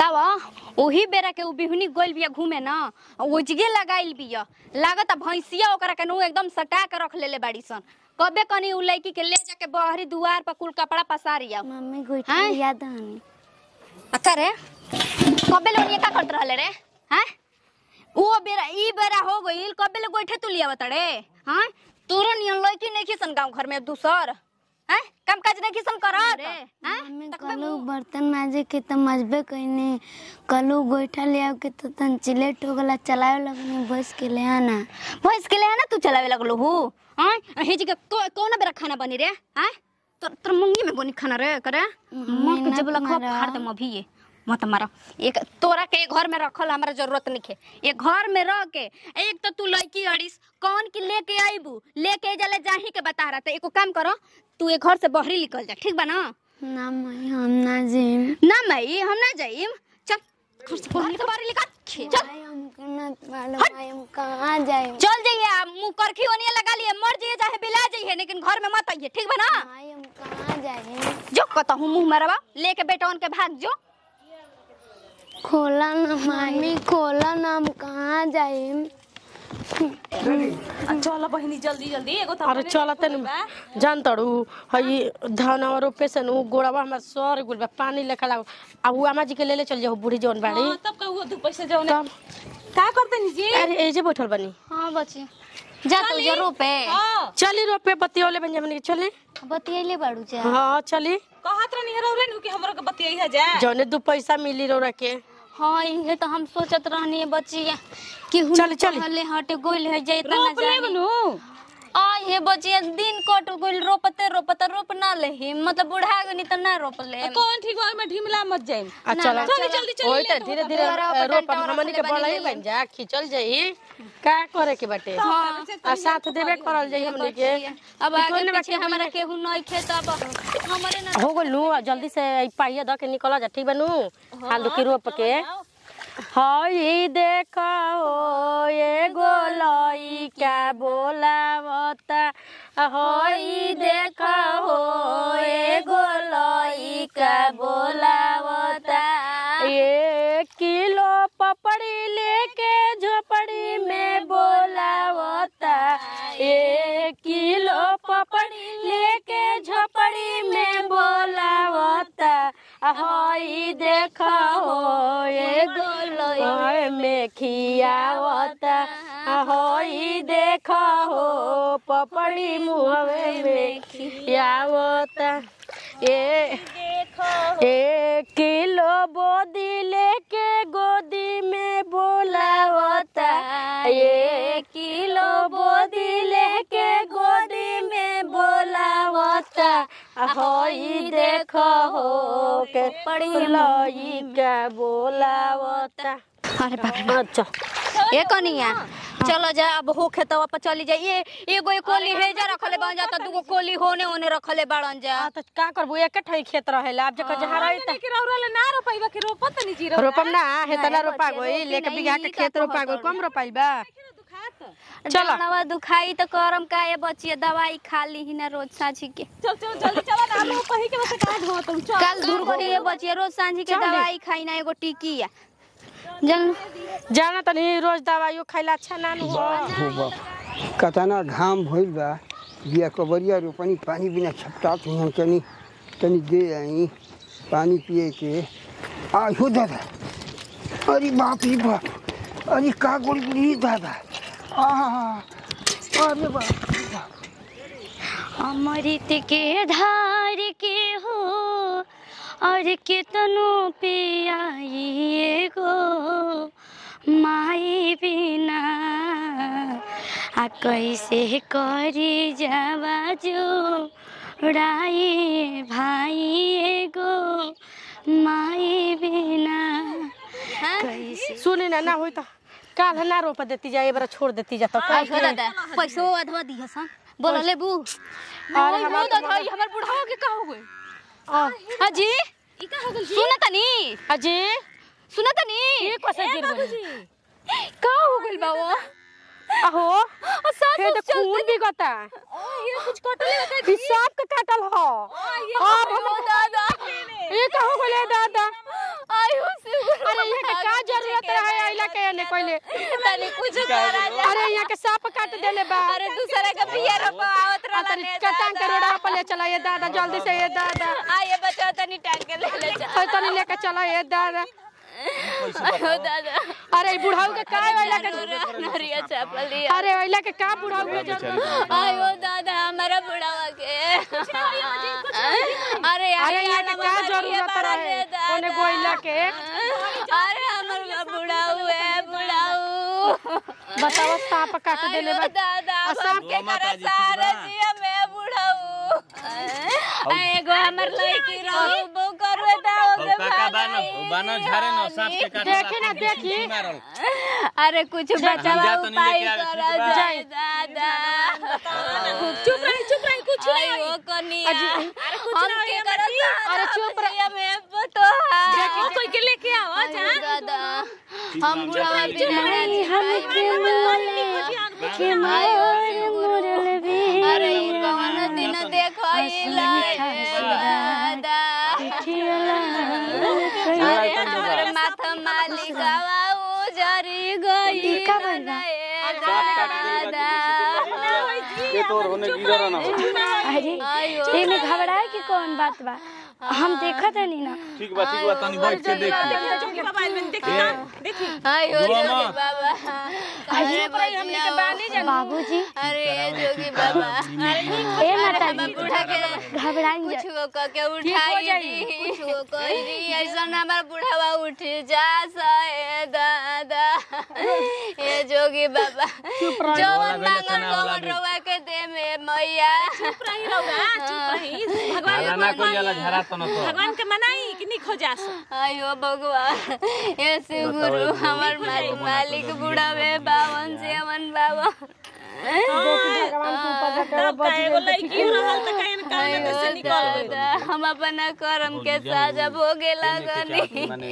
बताव ओही बेरा के उ बिहुनी गोइल बिया घूमे ना ओजगे लगाइल बिया लागत भैंसिया ओकरा के नु एकदम सटा के रख लेले बाड़ी सन कबे कनी उ लड़की के ले जाके बहरी दुआर पर कुल कपड़ा पसारिया मम्मी हैं? गोइठी याद हनी अच्छा रे कबे लोग का करत रहले रे हैं ओ बेरा ई बेरा हो गइल कबे ले गोइठे तू लिया बतड़े हैं तोरा नियन लड़की नहीं खिसन गांव घर में दूसर हैं काम काज नहीं खिसन करत रे हैं मम्मी तकबे कलू मुंह- बर्तन माजे के त मजबे कइने कलू गोइठा ले आव के त तन चिलेट हो गला चलावे लगनी बस के ले आना भैंस के लिए है ना तू चलावे लगलो हु हैं हे जी के को, कौन बेरा खाना बनी रे हैं तो तोर मुंगी में बनी खाना रे करे मत मेहनत जब लखो मारा। फाड़ दम अभी ये मत मारा एक तोरा के घर में रखल हमरा जरूरत नहीं है ये घर में रह के एक तो तू लड़की अड़िस कौन की लेके आईबू लेके जले जाही के बता रहा तो एको काम करो तू ये घर से बहरी निकल जा ठीक बा ना ना मई हम ना जिम ना मई हम ना जाइम चल घर से बहरी के बहरी निकल चल भाई हमको ना मालूम भाई हम कहाँ जाए चल जाइए आप मुंह करखी ओनिया लगा लिए मर जाइए चाहे बिला जाइए लेकिन घर में मत आइए ठीक बा ना भाई हम कहाँ जाए जो कहता हूँ मुंह मरवा लेके बेटा उनके भाग जो खोला ना मम्मी खोला ना हम कहाँ जाए चल बहिनी जल्दी जल्दी एगो त अरे चलते न जान तड़ू हई धानवा रोपे से नु गोड़वा हमर सर गुल बा पानी लेखा लाग आ उ अम्मा जी के लेले चल जाओ बूढ़ी जौन बाड़ी हाँ, तब कहू दू पैसे जाओ तब का करते नी जी अरे एजे बैठल बनी हाँ बच्ची जा तू चली। जरूर पे हाँ चली रोपे बतियोले बन के चले बतियले बाड़ू जा हाँ चली कहत रहनी हरो रे नु कि हमरो के बतियाई है जा जौने दू पैसा मिली रोरा के हाँ ये तो हम सोचत रहनी है बच्चिया कि हुन चल, चल। कहले हटे गोइल है जाए तना रोप ले जानी बनु आ ये बच्चिया दिन कट गोइल रोपते रोपते रोप ना ले मतलब बुढ़ा गनी तो ना रोप ले कौन ठीक बा में ढिमला मत जाई आ चल जल्दी जल्दी चली ओए ले त धीरे धीरे रोप हमनी के बढ़ाई बन जा खिचल जाई का करे के बाटे आ साथ देबे करल जाई हमनी के अब आगे पीछे हमारा केहू नहीं खेत अब हमारे ना हो गइल नु जल्दी से ई पाइया द के निकल जा ठीक बनू आलू की रोप के हई देख हो ये गोलई क्या बोलावता हई देख हो ये गोलई क्या बोलावता ये किलो पपड़ी लेके झोपड़ी में बोलावता ये किलो पपड़ी लेके झोपड़ी में बोलावता हई देख हो ये गोलई में खियावता हई देख हो पपड़ी मुहवे में खियावता ये एक किलो बोदी लेके गोदी में बोलावता एक किलो बोदी लेके गोदी में बोलावता हई देख हो के पड़ी लई का बोलावता अरे बाप रे अच्छा ए कनिया चलो जा अब हो खेतवा पर चली जा ये एगो एक कोली है जा रखले बन जाता दूगो कोली होने होने रखले बड़न जा आ, तो का करबू एक ठई खेत रहेला अब जकर जहाँ रही नहीं कि रौरा ले ना रोपाई कि रोपत नी जी रौरा रोपम ना हेतना रोपा बच्चे, गई रोपी लेके नहीं, बिघा के ई का खेत रोपा गई कहत कम रोपाइल बा दुखात चलो। जनवा दुखाई तो करम का ये बचिए दवाई खा ली ही ना रोज सांझी के चल चल जल्दी चला ना हम कहीं के बस का धो तुम चल कल दूर करी ये बचिए रोज सांझी के चल। दवाई खाई ना एगो टिकी या जन जाना तनी रोज दवाइयो खाइला अच्छा ना नु हो हो बा कतना घाम भइल बा बिया कबरिया रोपनी पानी बिना छपटात हुई तनी तनी दे आई पानी पिए के आ हो दादा अरे बाप रे बाप अरे का गोली दादा आ अरे बाप रे बाप अमृत के धार के हो और कितनो पे आई गो माई बिना आ कैसे करी जावा जो राई भाई गो माई बिना कैसे सुनी ना ना होई त काल ना रोप देती जा एबार छोड़ देती जा तो आई हो दादा पैसो अधवा दिया सा बोल लेबू अरे हमार तो दादा हमर बुढ़ावा के का हो गए हाजी ई का हो गइल जी सुना तनी अजी सुना तनी ये कैसे गिर गई का हो गइल बाबा अहो सास हे तो खून भी गता ये कुछ कटले बता ई सांप के काटल हो अब हम दादा ये का हो गले दादा आयो से के ने कोइले तनी कुछ करा जा अरे यहाँ के सांप काट देले बा अरे दूसरे के बिया रोपा आवत आ रहला तनी ने कटांग के रोडवा पर ले चला ये दादा जल्दी से ये दादा आ ये बच्चा तनी टांग के ले ले जा अरे तनी लेके चला ये दादा आयो दादा अरे ई बुढ़ाऊ के का वाला के नरिया चपल लिया अरे वाला के का बुढ़ाऊ के जरूरत आयो दादा हमारा बुढ़ावा के अरे अरे यहाँ के का जरूरत रहे ओने गोइला के अरे हमारा बुढ़ाऊ है बुढ़ाऊ बताओ सांप काट देले आयो बा दादा आ अब सांप के करा सारा जिया मैं बुढ़ाऊ एगो हमर लड़की रहू बो करवे दा ओके काका बानो बानो झारे न सांप के काटे देखी ना देखी मारल अरे कुछ बचावा जा तो नहीं उपाय लेके आवे, करा ठीक बा? जाए दादा चुप रही चुप रही कुछ आयो कनिया हम के करा अरे चुप रह मैं बतो देखो कोई के लेके आओ जा दादा हम बुढ़ावा बिना नहीं हम के बोले के मोर मुरल भी अरे उ कवन दिन देखो दादा अरे हमर माथा मालिकावा उजरी गई का भइल बा? दादा ये तोर होने गिरा ना अरे आयो एमे घबराए की कौन बात बा हम देखत हनी ना ठीक बा ठीक बा तनी बैठ के देख जोगी बाबा में देखी ना देखी आयो दुआ जोगी मत। बाबा अरे बचिया बाबूजी अरे जोगी बाबा ए माता हम जी बूढ़ा के घबराई जा कुछ वो कह के उठाई दी कुछ वो कह दी ऐसा हमार बुढ़ावा उठ जा सहे दादा ए जोगी बाबा जवन मांगल कवन रवा के दे में मैया चुप रही रहुआ चुप रही भगवान हाला ना कोई जाला झरा तो न तो भगवान के मनाई कि नहीं खोजा सो आयो भगवान ऐसे गुरु हमार मालिक मालिक बुढ़ावे बावन से अमन बाबा तब का एगो लड़की रहल त कहीं न कहीं में से निकल गई दादा, हम अपना कर्म के साजा भोगे लगनी माने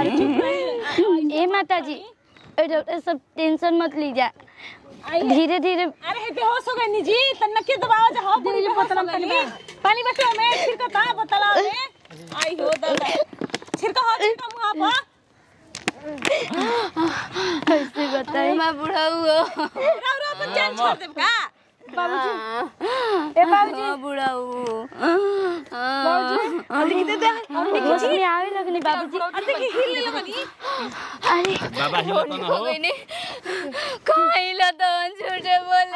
ए माता जी ए डॉक्टर सब टेंशन मत लीजा धीरे धीरे अरे हे बेहोश हो गई नी जी तन्ना के दबाव जा हो पूरी बोतल पानी पानी बटे में छिड़का था बोतल में आई हो दादा छिड़का हो छिड़का मुंह पर ऐसे बताई मैं बुढ़ा हुआ राव राव अपन जान छोड़ देब का ए बाबूजी बुढ़ा होश में आवे लगनी बाबूजी और देखी हिल लगनी अरे बाबा हिलत न हो कहिला तो झूठे बोले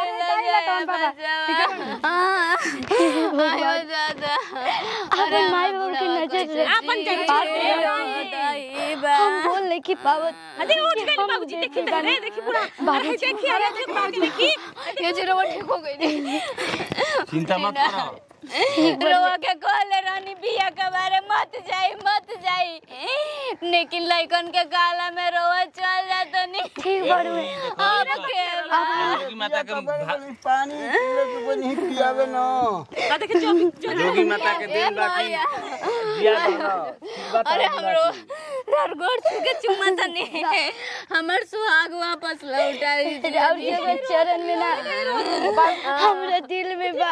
आयो दादा अपन माई बाबू की नजर से अपन जगह हम बोल नहीं की पावत अरे उठ गई बाबूजी देखी तो रे देखी पूरा अरे देखी अरे देखी बाबूजी देखी ये जो ठीक हो गई चिंता मत करो रोवा के कहले रानी बिया के बारे मत जाई मत जाई लेकिन लइकन के गाला में रोवा चल जात नहीं ठीक बड़ू अब के जोगी माता के भा- पानी पीले के कोई नहीं पियावे न आ देखी जो जो जोगी माता के दिन बाकी जिया दो अरे हमरो ररगोड़ के चुम्मा तनी हमर सुहाग वापस लौटा दी और जगह चरण में ना हमरा दिल में बा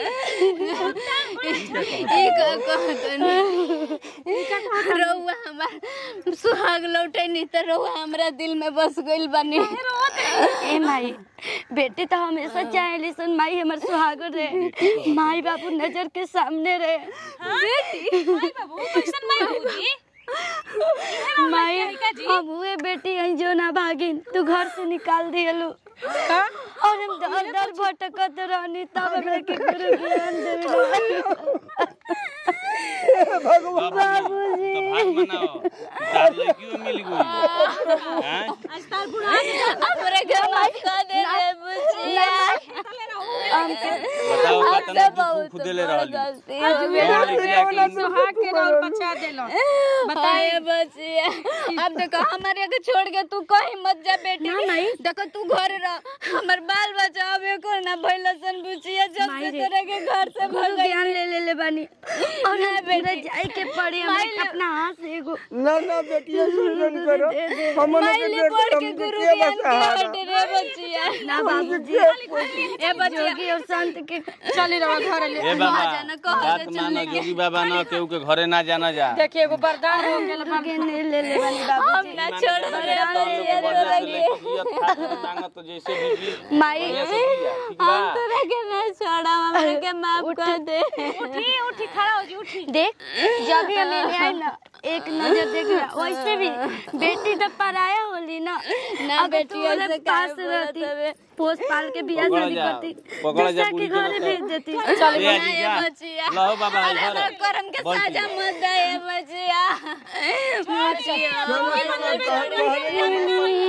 ई का कहतनी रउआ हमार सुहाग लौटे नहीं त रउआ हमरा दिल में बस गइल बानी ए माई बेटी तो हमेशा चाहेली सुन माई हमर सुहागर रहे माई बाबू नजर के सामने रहे माई बाबू कैसन माई बाबूजी माई हम हुए बेटी हैं जो ना भागिन तू घर से निकाल दियलू और हम दर दर भटकत रहनी तब हमरा के गुरु ज्ञान देवे बाबूजी तो भाग मनाओ तार लड़कियों मिल गई हैं आज तार बुढ़ा हमरे के माफ कर दे रे बुचिया बताओ कतना दुख खुदेले रहल गलती हो गई सुहाग के रोल बचा देलो बताए बचिया अब देखो हमारे के छोड़ के तू कहीं मत जा बेटी देखो तू घर रह हमर बाल बच्चा अब एको ना भइलसन बुचिया जब से तोरे के घर से गुरु ज्ञान ले ले ले बानी और ना बेटा जाए के पड़ी हमें अपना हाथ से एगो ना ना बेटिया सुन करो हम माइले पढ़ के गुरु ज्ञान के हट रे बचिया ना बाबूजी ए बचिया जोगी और संत के चली रहो घर ले ए बाबा जाना कहो बात मानो जोगी बाबा न केहू के घरे ना जाना जा देखिए एगो वरदान हो गेल गुरु ज्ञान ले ले ले बानी बाबू हम ना छोड़ दे तोरा के मांगो तो जैसे भी भी माई बढ़िया से दिया, ठीक बा? हम तोरा के ना छोड़ा हमरा के माफ कर दे उठी उठी खड़ा हो जी उठी देख जब भी हम ले आए ना एक नजर देख रहा वैसे भी बेटी तो पराया होली ना ना अगर बेटी तू ओरे ऐसे पास काहे बोलत रहती हवे? पोस पाल के बियाह पकड़ा शादी जा, करती पकड़ा जा दूसरा के पूरी घरे जगह भेज पे। देती ले ना आजी ये जा बचिया लहो बाबा अरे इधर अगर करम के बैठ साजा जा। मत दे ये बचिया बचिया